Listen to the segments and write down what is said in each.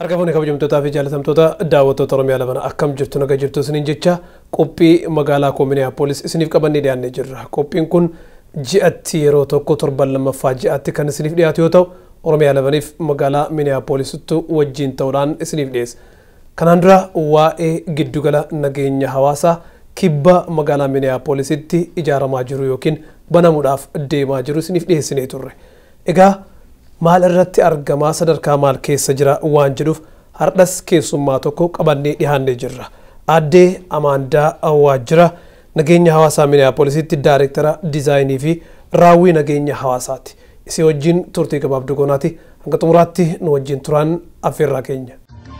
Argamoonni kabajamtootaa fi jaalatamtoota daawwattoota Oromiyaa labana akkam jirtu naga jirtu isiniin jecha qophii magaalaa koo Minneapolis isiniif qabannee dhiyaannee jirra. Qophiin kun ji'atti yeroo tokko torban lammaffaa ji'atti kan isiniif dhiyaatu yoo ta'u Oromiyaa labaniif magaalaa Minneapolisittu wajjin ta'uudhaan isiniif dhiyeessa. Kanaan dura waa'ee giddugala nageenya hawaasaa kibba magaalaa Minneapolisitti ijaaramaa jiru yookiin banamuudhaaf deemaa jiru isiniif dhiyeessinee turre. Egaa maal irratti argamaa sadarkaa maal keessa jira waan jedhuuf hardhas keessummaa tokko qabannee dhiyaannee jirra. Aaddee Amaandaa Waajjira nageenya hawaasaa Minneapolisitti daayireektara diizaayinii fi raawwii nageenya hawaasaati. Isii wajjin turtii gabaabduu goonaati. Hanga xumuraatti nu wajjin turaan affeerraa keenya.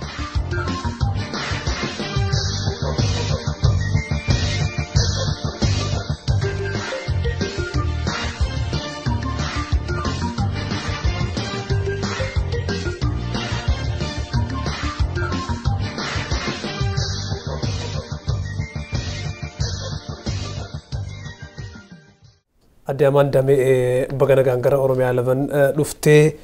Adde Amaan Damee baga nagaan gara Oromiyaa laban dhuftee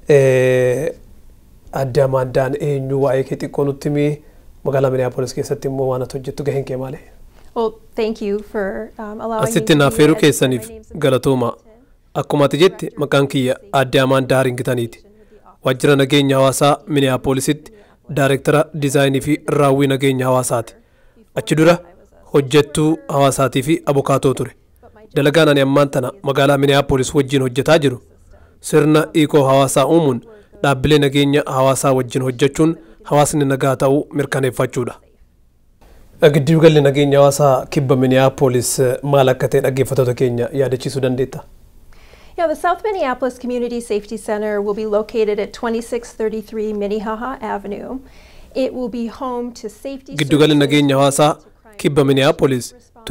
adde Amaan Daan eenyu waa'ee kee xiqqoo nutti himi magaalaa Minneapolis keessatti immoo waan ati hojjettu gaheen kee maali? Well, thank you for um, allowing me Asitti to naaf be feeruu as- keessaniif my name's galatooma. Akkuma ati jette maqaan kiyya adde Amaan Daaringitaniiti. Waajjira nageenya hawaasaa Minneapolisitti daayireektara diizaayinii fi raawwii nageenya hawaasaati. Achi dura hojjettuu hawaasaatii fi abukaatoo ture. Dalagaan ani ammaan tana magaalaa Minneapolis wajjin hojjetaa jiru sirna hiikoo hawaasaa uumuun dhaabbilee nageenya hawaasaa wajjin hojjechuun hawaasni nagaa ta'uu mirkaneeffachuudha. Giddu galli nageenya hawaasaa kibba Minneapolis maal akka ta'e dhaggeeffattoota keenya yaadachiisuu dandeetta. Yeah, the South Minneapolis Community Safety Center will be located at 2633 Minnehaha Avenue. It will be home to safety Giddugalli services nageenya hawaasaa to crime kibba Minneapolis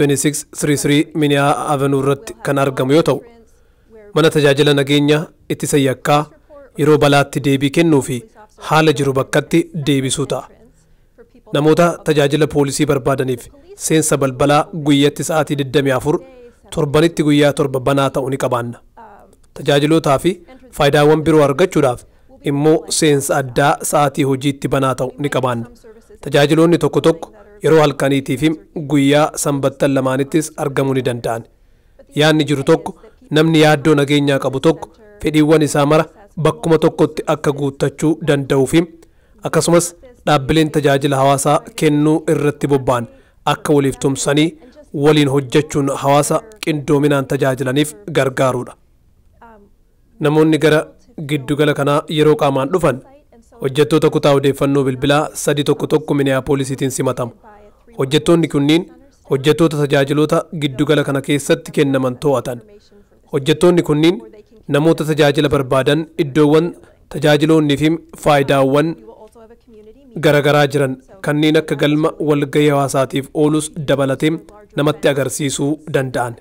2633 Minnehaha Avenue irratti kan argamu yoo ta'u mana tajaajila nageenya ittisa yakkaa yeroo balaatti deebii kennuu fi haala jiru bakkatti deebisuu ta'a. for people Namoota tajaajila poolisii barbaadaniif seensa balbalaa guyyatti sa'aatii 24 torbanitti guyyaa torba banaa ta'uu ni qabaanna. Tajaajilootaa fi faayidaawwan biroo argachuudhaaf immoo seensa addaa sa'aatii hojiitti banaa ta'u ni qabaanna. Tajaajiloonni tokko tokko yeroo halkaniitii fi guyyaa sanbattan lamaanittis argamuu ni danda'an. Yaadni jiru tokko namni yaaddoo nageenyaa qabu tokko fedhiiwwan isaa mara bakkuma tokkotti akka guuttachuu danda'uu fi akkasumas dhaabbileen tajaajila hawaasaa kennuu irratti bobba'an akka waliif tumsanii waliin hojjechuun hawaasa qindoominaan tajaajilaniif gargaaruudha. Namoonni gara giddugala kanaa yeroo qaamaan dhufan hojjettoota kutaa odeeffannoo bilbilaa sadi tokko tokko Minneapolisiitiin simatamu. Hojjettoonni kunniin hojjettoota tajaajiloota giddugala kana keessatti kennaman to'atan. Hojjettoonni kunniin namoota tajaajila barbaadan iddoowwan tajaajiloonnii fi faayidaawwan we will also have a community meeting garaagaraa jiran kanneen akka galma walgahii hawaasaatiif oolus dabalatee namatti agarsiisuu danda'an.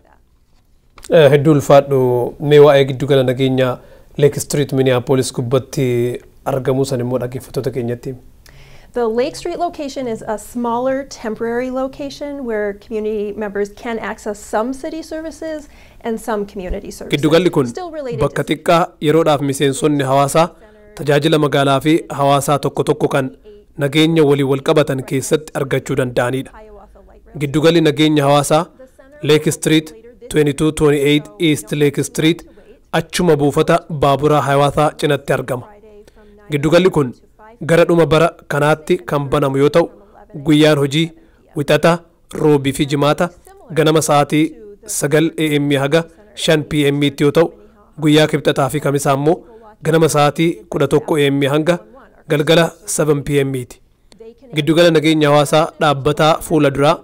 Hedduu ulfaadhu mee waa'ee giddugala nageenyaa Lake Street Minneapolis gubbatti argamuu san immoo dhaggeeffattoota keenyatti. The Lake Street location is a smaller temporary location where community members can access some city services and some community services. Giddugalli kun Still related bakka to xiqqaa yeroodhaaf miseensonni hawaasaa tajaajila magaalaa fi hawaasaa tokko tokko kan nageenya walii wal qabatan keessatti argachuu danda'anidha. Hiawatha Light Rail. Giddugalli nageenya hawaasaa Lake Street 2228 East Lake Street achuma buufata baaburaa hawaasaa cinatti argama. Friday from 9 Giddugalli kun gara dhuma bara kanaatti kan banamu yoo ta'u guyyaan hojii wixata roobii fi jimaata ganama sa'aatii 9 am haga 5 pm tti yoo ta'u guyyaa kibxataa fi kamisaa immoo ganama sa'aatii 11 am hanga galgala 7 pm ti. Giddugala nageenya hawaasaa dhaabbataa fuula duraa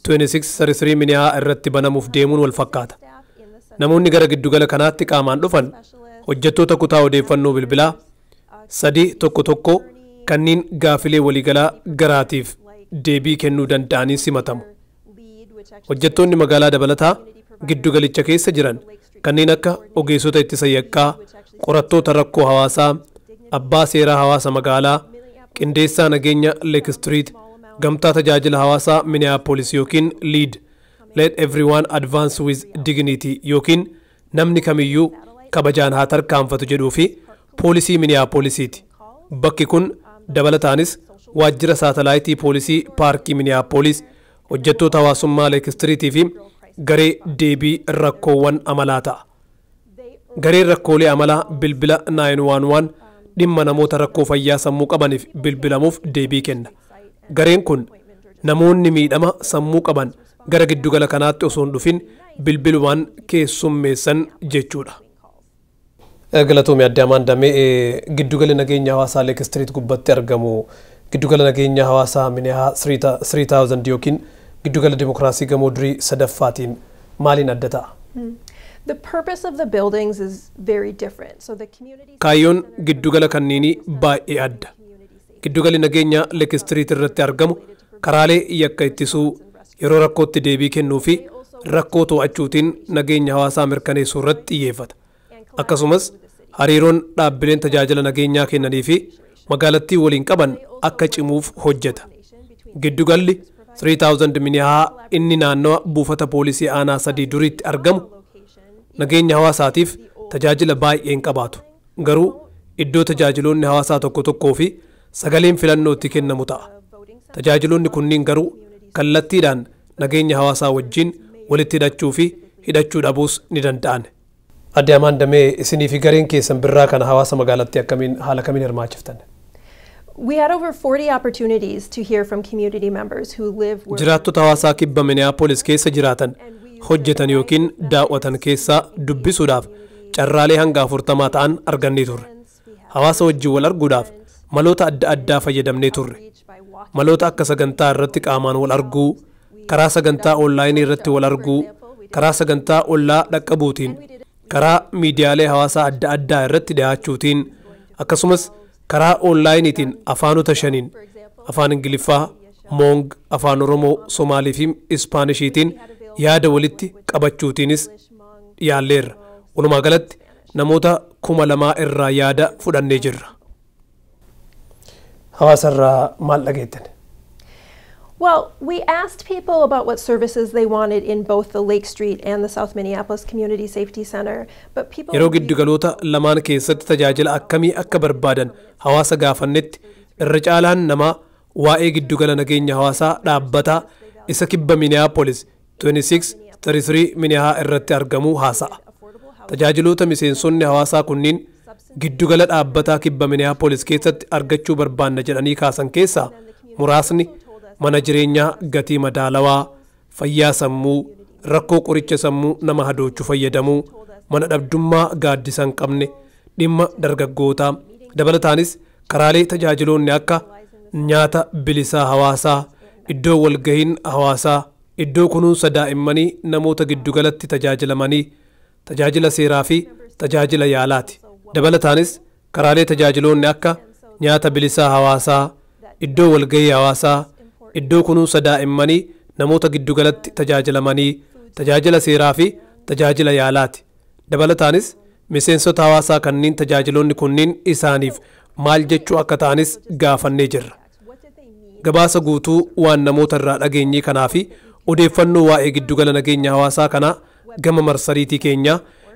2633 miniyaa irratti banamuuf deemuun wal fakkaata. staff in the center Namoonni gara giddugala kanaatti qaamaan dhufan hojjettoota kutaa odeeffannoo bilbilaa sadii tokko tokko kanneen gaafilee waliigalaa garaatiif deebii kennuu danda'anii simatamu. lead which actually Hojjettoonni magaalaa dabalataa giddugalicha keessa jiran kanneen akka ogeessota ittisa yakkaa, qorattoota rakkoo hawaasaa, abbaa seeraa hawaasa magaalaa, qindeessaa nageenya Lake Street, gamtaa tajaajila hawaasaa Minneapolis yookiin LEAD, Let Everyone Advance with Dignity yookiin namni kamiyyuu kabajaan haa tarkaanfatu jedhuu fi poolisii Minneapolisiiti. Bakki kun dabalataanis waajjira saatalaayitii poolisii paarkii miniyaappoolis hojjettoota hawaasummaa leekistiriitii fi garee deebii rakkoowwan amalaa ta'a. Gareen rakkoolee amalaa bilbila 911 dhimma namoota rakkoo fayyaa sammuu qabaniif bilbilamuuf deebii kenna. Gareen kun namoonni miidhama sammuu qaban gara giddugala kanaatti osoo hin dhufin bilbilumaan keessummeessan jechuudha. Galatoomii adde amaan damee giddugala nageenya hawaasaa leekistiriit gubbatti argamu giddugala nageenya hawaasaa minihaa 3000 yookiin giddugala dimokiraasii gamoo durii sadaffaatiin maaliin adda ta'a? The purpose of the buildings is very different. So the community Kaayyoon giddugala kanniinii baay'ee adda. Giddugali nageenya leekistiriit irratti argamu karaalee yakka ittisuu yeroo rakkootti deebii kennuu fi rakkoo to'achuutiin nageenya hawaasaa mirkaneessuu irratti xiyyeeffata. Akkasumas hariiroon dhaabbileen tajaajila nageenyaa kennanii fi magaalattii waliin qaban akka cimuuf hojjeta. Giddugalli 3000 minihaa inni naannawa buufata poolisii aanaa sadii duriitti argamu nageenya hawaasaatiif tajaajila baay'ee hin qabaatu. Garuu iddoo tajaajiloonni hawaasaa tokko tokkoo fi sagaleen filannootti kennamu ta'a. Tajaajiloonni kunniin garuu kallattiidhaan nageenya hawaasaa wajjin walitti hidhachuu fi hidhachuu dhabuus ni danda'an. Adde Amaan Damee isinii fi gareen keessan birraa kana hawaasa magaalattii akkamiin haala kamiin hirmaachiftan? We had over 40 opportunities to hear from community members who live where Jiraattota hawaasaa kibba Minneapolis keessa jiraatan hojjetan yookiin daawwatan keessaa dubbisuudhaaf carraalee hanga afurtamaa ta'an argannee turre. Hawaasa wajjin wal arguudhaaf maloota adda addaa fayyadamnee turre. Maloota akka sagantaa irratti qaamaan wal arguu, karaa sagantaa onlaayinii irratti wal arguu, karaa sagantaa ollaa dhaqqabuutiin, karaa miidiyaalee hawaasaa adda addaa irratti dhiyaachuutiin, akkasumas karaa onlaayiniitiin afaanota shaniin afaan ingiliffaa, moong, afaan oromoo, somaalii fi ispaanishiitiin yaada walitti qabachuutiinis yaalleerra. Walumaa galatti namoota kuma lamaa irraa yaada fudhannee jirra. Hawaasa irraa maal dhageettan? Well, we asked people about what services they wanted in both the Lake Street and the South Minneapolis Community Safety Center, but people Yeroo giddugaloota lamaan keessatti tajaajila akkamii akka barbaadan hawaasa gaafannetti irra caalaan namaa waa'ee giddugala nageenya hawaasaa dhaabbataa isa kibba Minneapolis 2633 Minihaa irratti argamuu haasa'a. Tajaajiloota miseensonni hawaasaa kunniin giddugala dhaabbataa kibba Minneapolis keessatti argachuu barbaanna jedhanii kaasan keessaa muraasni mana jireenyaa gatii madaalawaa, fayyaa sammuu, rakkoo qoricha sammuu nama hadoochu fayyadamuu, mana dhabdummaa gaaddisa hin qabne, dhimma dargaggootaa, dabalataanis karaalee tajaajiloonni akka nyaata bilisaa hawaasaa, iddoo walgahiin hawaasaa, iddoo kunuunsa daa'immanii namoota giddugalatti tajaajilamanii, tajaajila seeraa fi tajaajila yaalaati. Dabalataanis karaalee tajaajiloonni akka nyaata bilisaa hawaasaa, iddoo walgahii hawaasaa, iddoo kunuunsa daa'immanii namoota giddugalatti tajaajilamanii tajaajila seeraa fi tajaajila yaalaati. Dabalataanis miseensota hawaasaa kanneen tajaajiloonni kunniin isaaniif maal jechuu akka ta'anis gaafannee jirra. Gabaasa guutuu waan namoota irraa dhageenyee kanaa fi odeeffannoo waa'ee giddugala nageenya hawaasaa kanaa gama marsariitii keenyaa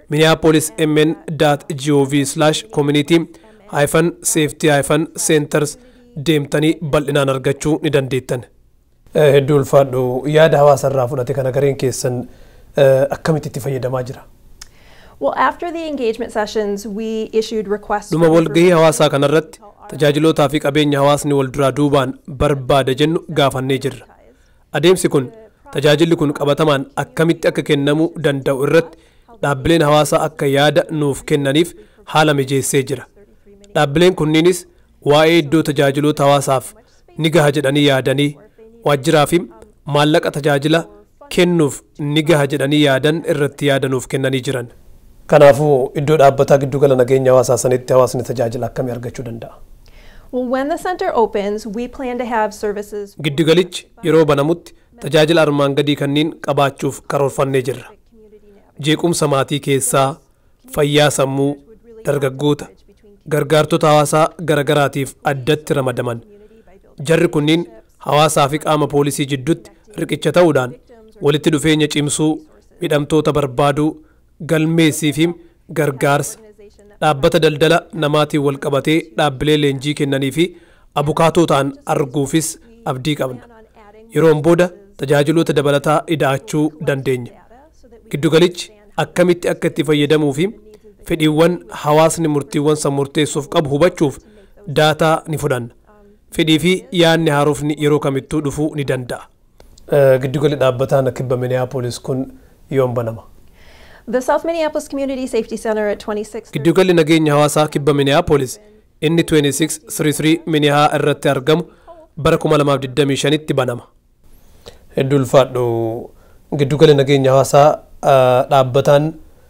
minneapolis.mn.gov/community safety centers deemtanii bal'inaan argachuu ni dandeettan. Hedduu ulfaadhu yaada hawaasa irraa fudhate kana gareen keessan akkamitti itti fayyadamaa jira? Well, after the engagement sessions, we issued requests. Dhuma for walgahii information hawaasaa kanarratti to our tajaajilootaa fi qabeenya hawaasni wal duraa duubaan barbaada jennu gaafannee jirra. Adeemsi kun tajaajilli kun qabatamaan akkamitti akka kennamuu danda'u irratti dhaabbileen hawaasaa akka yaada nuuf kennaniif haala mijeessee jira. Dhaabbileen kunniinis waa'ee iddoo tajaajiloota hawaasaaf ni gaha jedhanii yaadanii waajjiraa fi maallaqa tajaajila kennuuf ni gaha jedhanii yaadan irratti yaada nuuf kennanii jiran. Kanaafuu iddoo dhaabbataa giddugala nageenya hawaasaa sanitti hawaasni tajaajila akkamii argachuu danda'a? Well, when the center opens, we plan to have services Giddugalichi yeroo banamutti tajaajila armaan gadii kanneen qabaachuuf karoorfannee jirra. Jeequmsa maatii keessaa, fayyaa sammuu, dargaggoota, gargaartota hawaasaa garagaraatiif addatti ramadaman. Jarri kunniin hawaasaa fi qaama poolisii jidduutti riqicha ta'uudhaan walitti dhufeenya cimsuu, midhamtoota barbaaduu, galmeessii fi gargaarsa dhaabbata daldala namaatiin wal qabatee dhaabbilee leenjii kennanii fi abukaatoo ta'an arguufis abdii qabna yeroon booda tajaajiloota dabalataa ida'achuu dandeenya giddugalichi akkamitti akka itti fayyadamuu fi fedhiiwwan hawaasni murtiiwwan san murteessuuf qabu hubachuuf daataa ni fudhanna fedhii fi yaadni haarofni yeroo kamittuu dhufuu ni danda'a. Giddugalli dhaabbataan kibba Minneapolis kun yoom banama? The South Minneapolis Community Safety Center at 26. Giddugalli nageenya hawaasaa kibba Minneapolis inni 2633 Minihaa irratti argamu bara 2025tti banama. Hedduu ulfaadhu giddugalli nageenya hawaasaa dhaabbataan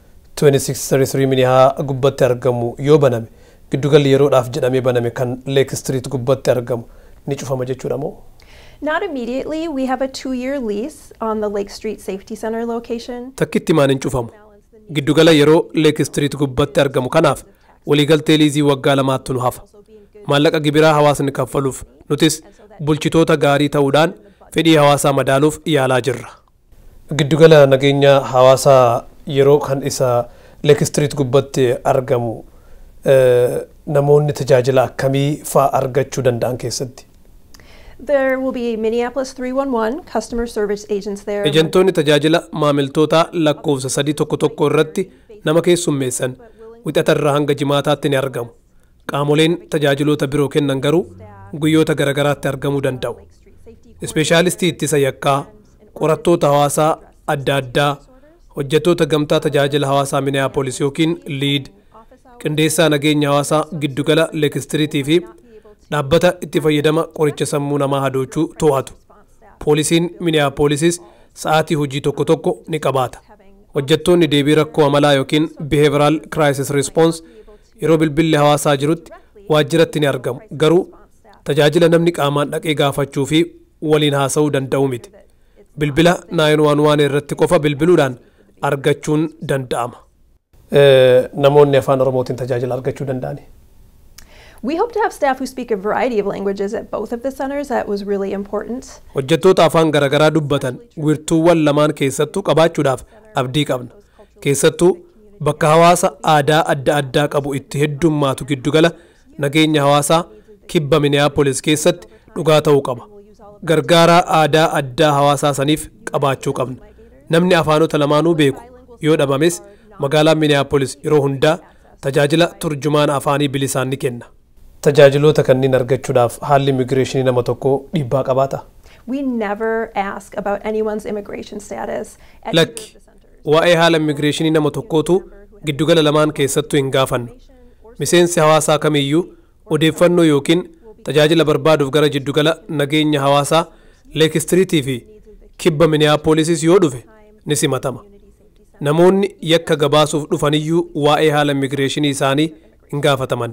2633 Minihaa gubbatti argamu yoo baname giddugalli yeroodhaaf jedhamee baname kan Lake Street gubbatti argamu ni cufama jechuudha moo? Not immediately. We have a two-year lease on the Lake Street Safety Center location. Takkitti maan hin cufamu. Giddugala yeroo Lake Street gubbatti argamu kanaaf waliigaltee liizii waggaa lamaatti nu hafa. Maallaqa gibiraa hawaasni kaffaluuf nutis bulchitoota gaarii ta'uudhaan fedhii hawaasaa madaaluuf yaalaa jirra. Giddugala nageenya hawaasaa yeroo kan isa Lake Street gubbatti argamu namoonni tajaajila akkamii fa'aa argachuu danda'an keessatti? There will be Minneapolis 311 customer service agents there. Ejentoonni tajaajila maamiltoota lakkoofsa sadii tokko tokko irratti nama keessummeessan wixatarraa hanga jimaataatti ni argamu. Qaamoleen tajaajiloota biroo kennan garuu guyyoota garagaraatti argamuu danda'u. Ispeeshaalistii ittisa yakkaa, qorattoota hawaasaa adda addaa, hojjettoota gamtaa tajaajila hawaasaa Minneapolis yookiin liid, qindeessaa nageenya hawaasaa giddugala leekistiriitii fi dhaabbata itti fayyadama qoricha sammuu namaa hadoochuu to'atu. Poolisiin Minneapolisis sa'aatii hojii tokko tokko ni qabaata. Hojjettoonni deebii rakkoo amalaa yookiin behavioral crisis response yeroo bilbilli hawaasaa jirutti waajjiratti ni argamu. Garuu tajaajila namni qaamaan dhaqee gaafachuu fi waliin haasa'uu danda'u miti. Bilbila 911 irratti qofa bilbiluudhaan argachuun danda'ama. Namoonni afaan Oromootiin tajaajila argachuu danda'ani. We hope to have staff who speak a variety of languages at both of the centers. That was really important. Hojjettoota afaan garaagaraa dubbatan wiirtuuwwan lamaan keessattuu qabaachuudhaaf abdii qabna. Keessattuu bakka hawaasa aadaa adda addaa qabu itti heddummaatu giddugala nageenya hawaasaa kibba Minneapolis keessatti dhugaa ta'uu qaba. Gargaaraa aadaa addaa hawaasaa saniif qabaachuu qabna. Namni afaanota lamaanuu beeku yoo dhabames magaalaan Minneapolis yeroo hundaa tajaajila turjumaana afaanii bilisaan ni kenna. Tajaajiloota kanneen argachuudhaaf haalli immigireeshinii nama tokkoo dhiibbaa qabaata. We never ask about anyone's immigration status at either of Lakki the centers. waa'ee haala immigireeshinii nama tokkootu giddugala lamaan keessattuu hin gaafannu. Miseensi hawaasaa kamiyyuu odeeffannoo yookiin tajaajila barbaaduuf gara giddugala nageenya hawaasaa leekistiriitii fi kibba Minneapolisis yoo dhufe ni simatama. Namoonni yakka gabaasuuf dhufaniyyuu waa'ee haala immigireeshinii isaanii hin gaafataman.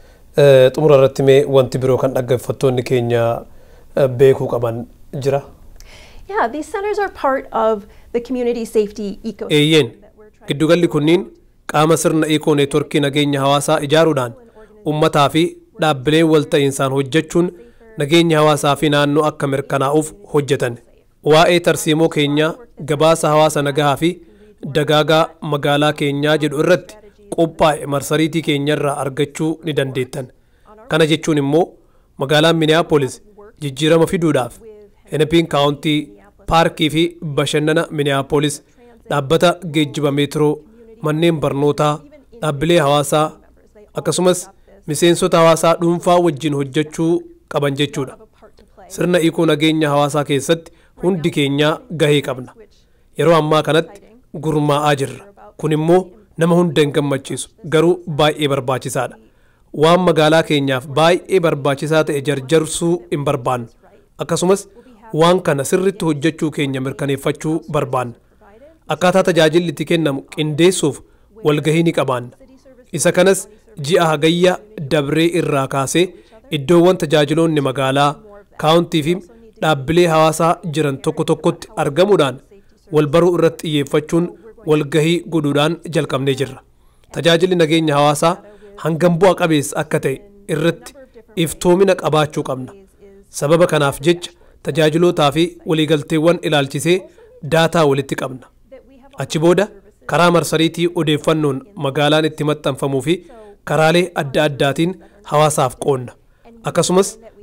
Xumura irratti mee wanti biroo kan dhaggeeffattoonni keenya beekuu qaban jira? Yeah, these centers are part of the community safety ecosystem. Eeyyeen that we're trying giddugalli kunniin qaama sirna iikoo neetworkii nageenya hawaasaa ijaaruudhaan ummataa fi dhaabbileen walta'iinsaan hojjechuun nageenya hawaasaa fi naannoo akka mirkanaa'uuf hojjetan. Waa'ee tarsiimoo keenyaa gabaasa hawaasa nagahaa fi dagaagaa magaalaa keenyaa jedhu irratti qophaa'e marsariitii keenyarraa argachuu ni dandeettan. Kana jechuun immoo magaalaan Minneapolis jijjiirama fiduudhaaf Hennepin kaawuntii paarkii fi bashannana Minneapolis dhaabbata geejjiba meetiroo manneen barnootaa dhaabbilee hawaasaa akkasumas miseensota hawaasaa dhuunfaa wajjin hojjechuu qaban jechuudha. Sirna iikoo nageenya hawaasaa keessatti hundi keenyaa gahee qabna. Yeroo ammaa kanatti gurmaa'aa jirra. Kun immoo nama hunda hin gammachiisu garuu baay'ee barbaachisaadha. Waan magaalaa keenyaaf baay'ee barbaachisaa ta'e jarjarsuu hin barbaannu. Akkasumas waan kana sirritti hojjechuu keenya mirkaneeffachuu barbaanna. Akkaataa tajaajilli itti kennamu qindeessuuf walgahii ni qabaanna. Isa kanas ji'a hagayya dabree irraa kaasee iddoowwan tajaajiloonni magaalaa, kaawuntii fi dhaabbilee hawaasaa jiran tokko tokkotti argamuudhaan wal baruu irratti xiyyeeffachuun walgahii godhuudhaan jalqabnee jirra. Tajaajilli nageenya hawaasaa hangam bu'a qabeessa akka ta'e irratti iftoomina qabaachuu qabna. Sababa kanaaf jecha tajaajilootaa fi waliigalteewwan ilaalchisee daataa walitti qabna. Achi booda karaa marsariitii odeeffannoon magaalaan itti maxxanfamuu fi karaalee adda addaatiin hawaasaaf qoonna. Akkasumas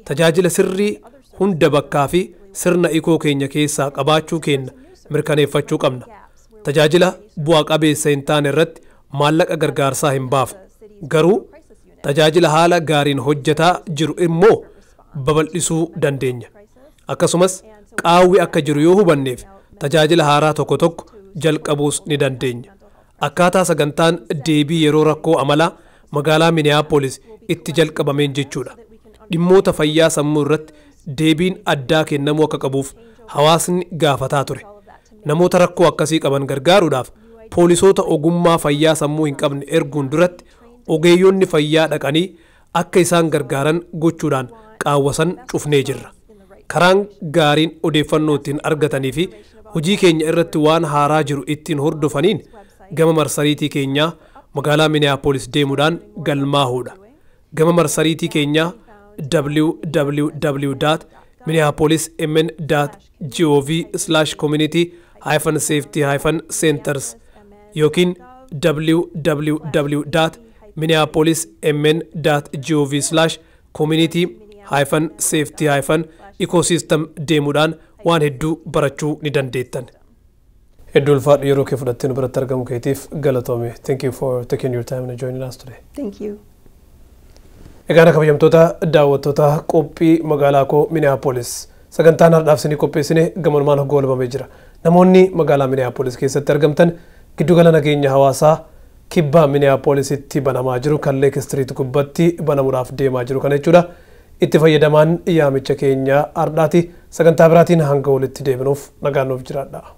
tajaajila sirrii hunda bakkaa fi sirna ikoo keenya keessaa qabaachuu keenya mirkaneeffachuu qabna. Tajaajila bu'aa qabeessa hin taane irratti maallaqa gargaarsaa hin baafnu. Garuu tajaajila haala gaariin hojjetaa jiru immoo babal'isuu dandeenya. Akkasumas qaawwi akka jiru yoo hubanneef tajaajila haaraa tokko tokko jalqabuus ni dandeenya. Akkaataa sagantaan deebii yeroo rakkoo amalaa magaalaa Minneapolis itti jalqabameen jechuudha. Dhimmoota fayyaa sammuu irratti deebiin addaa kennamuu akka qabuuf hawaasni gaafataa ture. Namoota rakkoo akkasii qaban gargaaruudhaaf poolisoota ogummaa fayyaa sammuu hin qabne erguun duratti ogeeyyonni fayyaa dhaqanii akka isaan gargaaran gochuudhaan qaawwasan cufnee jirra. Karaan gaariin odeeffannoo ittiin argatanii fi hojii keenya irratti waan haaraa jiru ittiin hordofaniin gama marsariitii keenyaa magaalaa Minneapolis deemuudhaan galmaahuudha. Gama marsariitii keenyaa www.minneapolismn.gov community hyphen safety hyphen centers yookiin www.minneapolismn.gov community hyphen safety hyphen ecosystem deemuudhaan waan hedduu barachuu ni dandeettan. Hedduu ulfaadhu yeroo kee fudhattee nu biratti argamu keetiif galatoome. Thank you for taking your time and joining us today. Thank you. Egaan kabajamtoota daawwattoota qophii magaalaa koo Minneapolis sagantaan har'aaf isinii qopheessine gamanumaan goolabamee jira. Namoonni magaalaa Minneapolis keessatti argamtan giddugala nageenya hawaasaa kibba Minneapolisitti banamaa jiru kan Leek Street gubbatti banamuudhaaf deemaa jiru kana jechuudha. Itti fayyadamaan yaamicha keenya har'aati sagantaa biraatiin hanga walitti deebinuuf nagaan nuuf jiraadha.